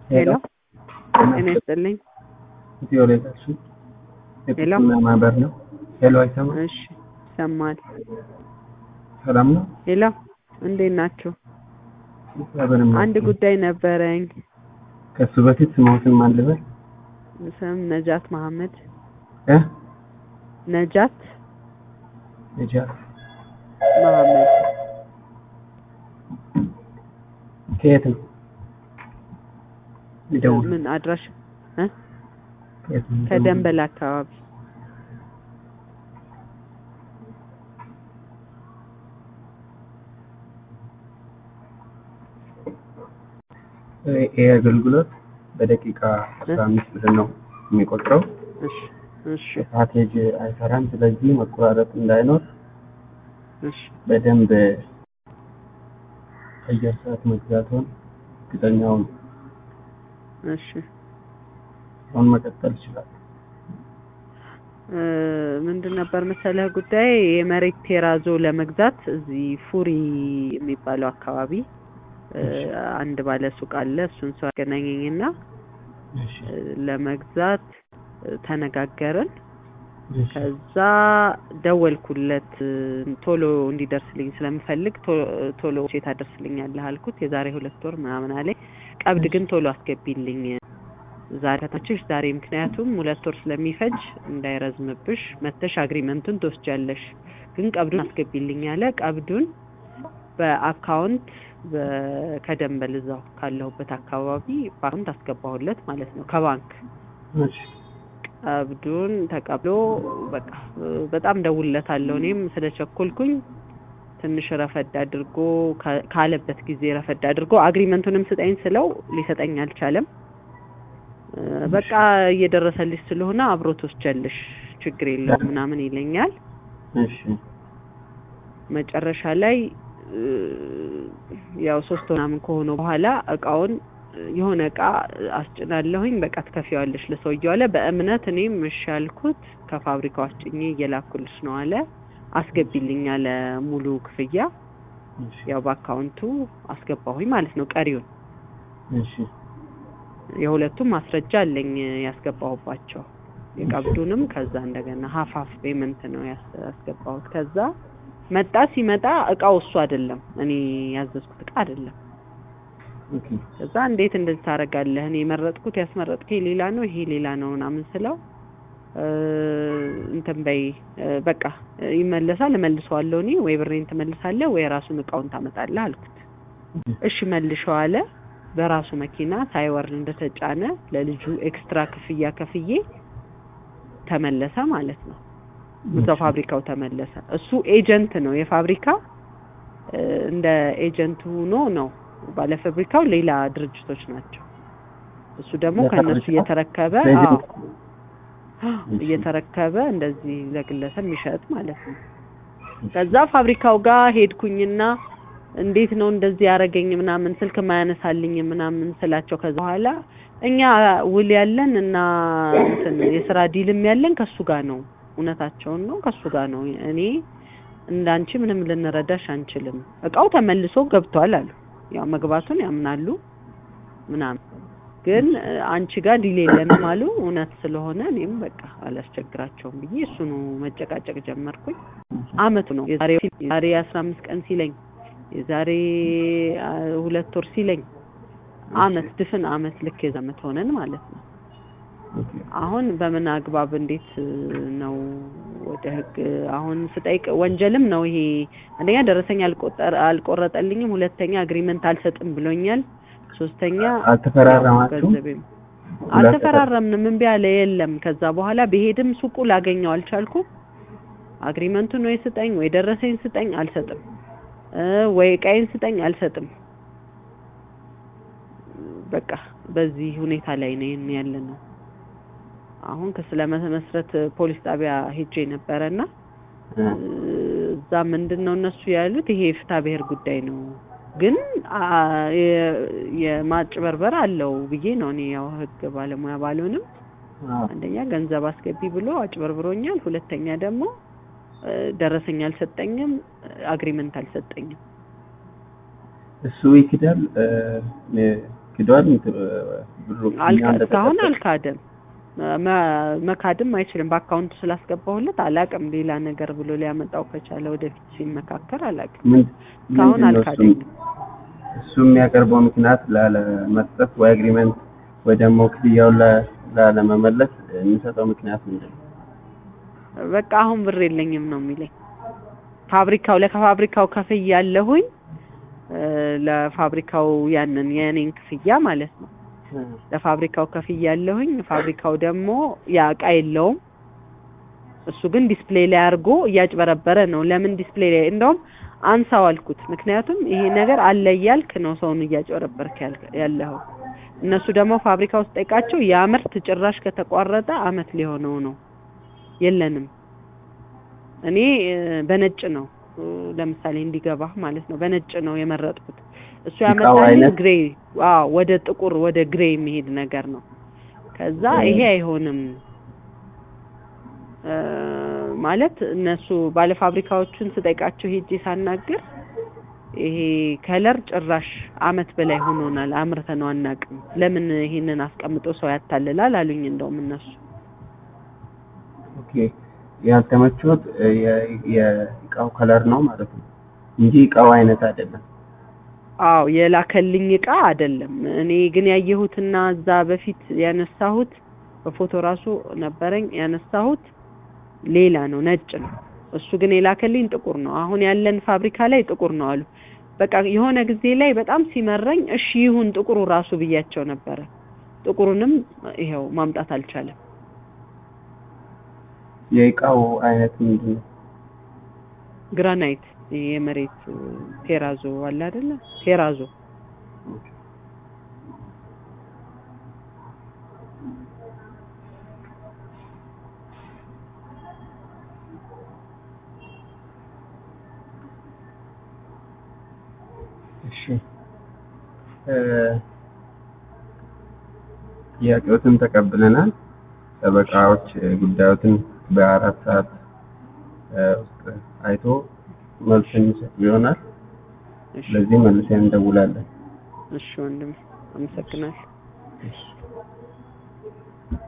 ሄሎ ጤና ይስጥልኝ። ኢትዮ ሌጋሲ ሄሎ የጥቅምና ማህበር ነው። ሄሎ አይሰማም? እሺ ይሰማል። ሰላም ነው? ሄሎ እንዴት ናችሁ? እግዚአብሔር ይመስገን። አንድ ጉዳይ ነበረኝ። ከሱ በፊት ስሞትን ማን ልበል? ስም ነጃት መሐመድ። እ ነጃት ነጃት መሐመድ ከየት ነው? ይደውል ምን አድራሽ እ ከየት ነው? ከደንበል አካባቢ ይሄ አገልግሎት በደቂቃ አስራ አምስት ብር ነው የሚቆጥረው። እሺ እሺ ፓኬጅ አይሰራም። ስለዚህ መቆራረጥ እንዳይኖር እሺ በደንብ አየር ሰዓት መግዛቱን እርግጠኛውን እሺ አሁን መቀጠል ይችላል። እ ምንድን ነበር መሰለህ ጉዳይ የመሬት ቴራዞ ለመግዛት እዚህ ፉሪ የሚባለው አካባቢ እ አንድ ባለ ሱቅ አለ። እሱን ሰው ያገናኘኝና እሺ እ ለመግዛት እ ተነጋገርን። እሺ ከዛ ደወልኩለት እ ቶሎ እንዲደርስልኝ ስለምፈልግ ቶ- ቶሎ ቼ ታደርስልኛለህ አልኩት። የዛሬ ሁለት ወር ምናምን አለኝ። ቀብድ ግን ቶሎ አስገቢልኝ ዛሬ ከታችሽ ዛሬ፣ ምክንያቱም ሁለት ወር ስለሚፈጅ እንዳይረዝምብሽ መተሽ አግሪመንቱን ትወስጃለሽ፣ ግን ቀብዱን አስገቢልኝ አለ። ቀብዱን በአካውንት በ- ከደንበል እዛው ካለሁበት አካባቢ በአካውንት አስገባሁለት ማለት ነው ከባንክ እሺ ቀብዱን ተቀብሎ በቃ እ በጣም ደውልለታለሁ። እኔም ስለቸኮልኩኝ ትንሽ ረፈድ አድርጎ ካ- ካለበት ጊዜ ረፈድ አድርጎ አግሪመንቱንም ስጠኝ ስለው ሊሰጠኝ አልቻለም። እ በቃ እየደረሰልሽ ስለሆነ አብሮ ትወስጃለሽ ችግር የለውም ምናምን ይለኛል። እሺ መጨረሻ ላይ እ ያው ሶስት ወር ምናምን ከሆነ በኋላ እቃውን እ የሆነ እቃ አስጭናለሁኝ በቃ ትከፊዋለሽ ለሰውየው አለ። በእምነት እኔም እሺ አልኩት። ከፋብሪካው አስጭኜ እየላኩልሽ ነው አለ። አስገቢልኝ አለ ሙሉ ክፍያ እሺ ያው በአካውንቱ አስገባሁኝ ማለት ነው። ቀሪውን እሺ የሁለቱም ማስረጃ አለኝ ያስገባሁባቸው የቀብዱንም ከዛ እንደገና ሀፍ ሀፍ ፔመንት ነው ያስ- ያስገባሁት። ከዛ መጣ። ሲመጣ እቃው እሱ አይደለም እኔ ያዘዝኩት እቃ አይደለም። ኦኬ ከዛ እንዴት እንደዚህ ታደርጋለህ? እኔ የመረጥኩት ያስመረጥከኝ ሌላ ነው ይሄ ሌላ ነው ምናምን ስለው እ እንትን በይ እ በቃ እ ይመለሳል እመልሰዋለሁ እኔ ወይ ብሬን ትመልሳለህ ወይ ራሱን እቃውን ታመጣለህ አልኩት። እሺ መልሸው አለ። በራሱ መኪና ሳይወርድ እንደተጫነ ለልጁ ኤክስትራ ክፍያ ከፍዬ ተመለሰ ማለት ነው። እዛው ፋብሪካው ተመለሰ። እሱ ኤጀንት ነው የፋብሪካ እ እንደ ኤጀንት ሆኖ ነው ባለ ፋብሪካው ሌላ ድርጅቶች ናቸው። እሱ ደግሞ ከእነሱ ለፋብሪካው? እየተረከበ ለኤጀንት? አዎ እየተረከበ እንደዚህ ለግለሰብ የሚሸጥ ማለት ነው። ከዛ ፋብሪካው ጋር ሄድኩኝና እንዴት ነው እንደዚህ ያደረገኝ ምናምን ስልክ ማያነሳልኝ ምናምን ስላቸው ከዛ በኋላ እኛ ውል ያለን እና እንትን የስራ ዲልም ያለን ከሱ ጋር ነው። እውነታቸውን ነው ከሱ ጋር ነው። እኔ እንዳንቺ ምንም ልንረዳሽ አንችልም። እቃው ተመልሶ ገብቷል አሉ። ያው መግባቱን ያምናሉ ምናምን ግን እ አንቺ ጋር ዲል የለንም አሉ። እውነት ስለሆነ እኔም በቃ አላስቸግራቸውም ብዬ እሱኑ መጨቃጨቅ ጀመርኩኝ። አመቱ ነው የዛሬ የዛሬ አስራ አምስት ቀን ሲለኝ የዛሬ አ ሁለት ወር ሲለኝ አመት ድፍን አመት ልክ የዛ አመት ሆነን ማለት ነው። ኦኬ አሁን በምን አግባብ እንዴት እ ነው ወደ ህግ አሁን ስጠይቅ ወንጀልም ነው ይሄ። አንደኛ ደረሰኝ አልቆጠር አልቆረጠልኝም፣ ሁለተኛ አግሪመንት አልሰጥም ብሎኛል፣ ሶስተኛ አልተፈራረማችሁም? ገንዘቤም አልተፈራረምንም፣ እምቢ አለ። የለም ከዛ በኋላ ብሄድም ሱቁ ላገኘው አልቻልኩም። አግሪመንቱን ወይ ስጠኝ ወይ ደረሰኝ ስጠኝ አልሰጥም እ ወይ እቃዬን ስጠኝ አልሰጥም። በቃ በዚህ ሁኔታ ላይ ነው ያለ ነው። አሁን ክስ ለመመስረት ፖሊስ ጣቢያ ሄጄ ነበረና እ እዛ ምንድን ነው እነሱ ያሉት ይሄ የፍትሐ ብሔር ጉዳይ ነው፣ ግን አ የ- የማጭበርበር አለው ብዬ ነው እኔ ያው ህግ ባለሙያ ባልሆንም አዎ አንደኛ ገንዘብ አስገቢ ብሎ አጭበርብሮኛል፣ ሁለተኛ ደግሞ እ ደረሰኝ አልሰጠኝም፣ አግሪመንት አልሰጠኝም። እሱ ይክዳል። እ ክዷል እንትን ብሩ አልካ እኛ እስካሁን እንደተቀበል- አልካደም። መ- መካድም አይችልም። በአካውንቱ ስላስገባሁለት አላቅም። ሌላ ነገር ብሎ ሊያመጣው ከቻለ ወደፊት ሲመካከር አላቅም። ምን እስካሁን ምንድን ነው እሱ አልካደኝም። እሱ የሚያቀርበው ምክንያት ላለመስጠት ወይ አግሪመንት ወይ ደግሞ ክፍያውን ላ- ላለመመለስ የሚሰጠው ምክንያት ምንድን ነው? በቃ አሁን ብር የለኝም ነው የሚለኝ። ፋብሪካው ለፋብሪካው ከፍያ ያለሁኝ ለፋብሪካው ያንን የእኔን ክፍያ ማለት ነው። ለፋብሪካው ከፍያ ያለሁኝ ፋብሪካው ደግሞ ያ እቃ የለውም። እሱ ግን ዲስፕሌይ ላይ አድርጎ እያጭበረበረ ነው። ለምን ዲስፕሌይ ላይ እንደውም አንሳው አልኩት። ምክንያቱም ይሄ ነገር አለ እያልክ ነው ሰውን እያጭበረበርክ ያል- ያለኸው። እነሱ ደግሞ ፋብሪካ ውስጥ ጠይቃቸው ያ ምርት ጭራሽ ከተቋረጠ አመት ሊሆነው ነው። የለንም። እኔ እ፣ በነጭ ነው እ፣ ለምሳሌ እንዲገባህ ማለት ነው። በነጭ ነው የመረጥኩት። እሱ እቃው ያመጣልኝ አይነት? ግሬ፣ አዎ ወደ ጥቁር ወደ ግሬ የሚሄድ ነገር ነው። ከዛ እ። ይሄ አይሆንም እ፣ ማለት እነሱ ባለፋብሪካዎቹን ስጠይቃቸው ሄጄ ሳናግር ይሄ ከለር ጭራሽ አመት በላይ ሆኖናል አምርተነው አናውቅም። ለምን ይሄንን አስቀምጦ ሰው ያታልላል አሉኝ። እንደውም እነሱ ኦኬ ያልተመቾት እ፣ የ- የእቃው ከለር ነው ማለት ነው እንጂ እቃው አይነት አይደለም። አዎ የላከልኝ እቃ አይደለም። እኔ ግን ያየሁትና እዛ በፊት ያነሳሁት በፎቶ ራሱ ነበረኝ ያነሳሁት ሌላ ነው፣ ነጭ ነው። እሱ ግን የላከልኝ ጥቁር ነው። አሁን ያለን ፋብሪካ ላይ ጥቁር ነው አሉ። በቃ የሆነ ጊዜ ላይ በጣም ሲመረኝ እሺ ይሁን ጥቁሩ ራሱ ብያቸው ነበረ። ጥቁሩንም ይኸው ማምጣት አልቻለም። የእቃው አይነት ምንድን ነው? ግራናይት ይሄ የመሬት ቴራዞ አለ አይደለ? ቴራዞ እሺ እ፣ ጥያቄዎትን ተቀብለናል። ጠበቃዎች እ፣ ጉዳዮትን በአራት ሰዓት እ፣ ውስጥ አይቶ መልስ የሚሰጡ ይሆናል። እሺ ስለዚህ መልሰን እንደውላለን። እሺ ወንድም አመሰግናለሁ። እሺ